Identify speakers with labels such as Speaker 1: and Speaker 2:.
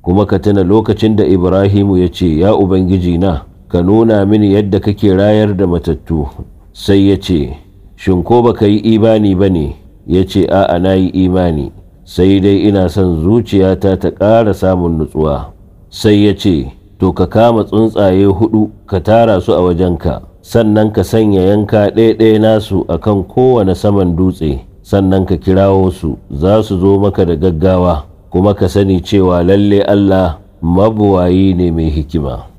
Speaker 1: kuma ka tuna lokacin da ibrahimu ya ce ya ubangiji na ka nuna mini yadda kake rayar da matattu sai ya ce shin ko baka yi imani ba ne ya ce a'a na yi imani sai dai ina son zuciyata ta ƙara samun nutsuwa sai ya ce to ka kama tsuntsaye hudu ka tara su a wajenka sannan ka sanya yanka ɗaya-ɗaya nasu akan kowane saman dutse sannan ka kirawo su za su zo maka da gaggawa kuma ka sani cewa lalle Allah mabuwayi ne mai hikima.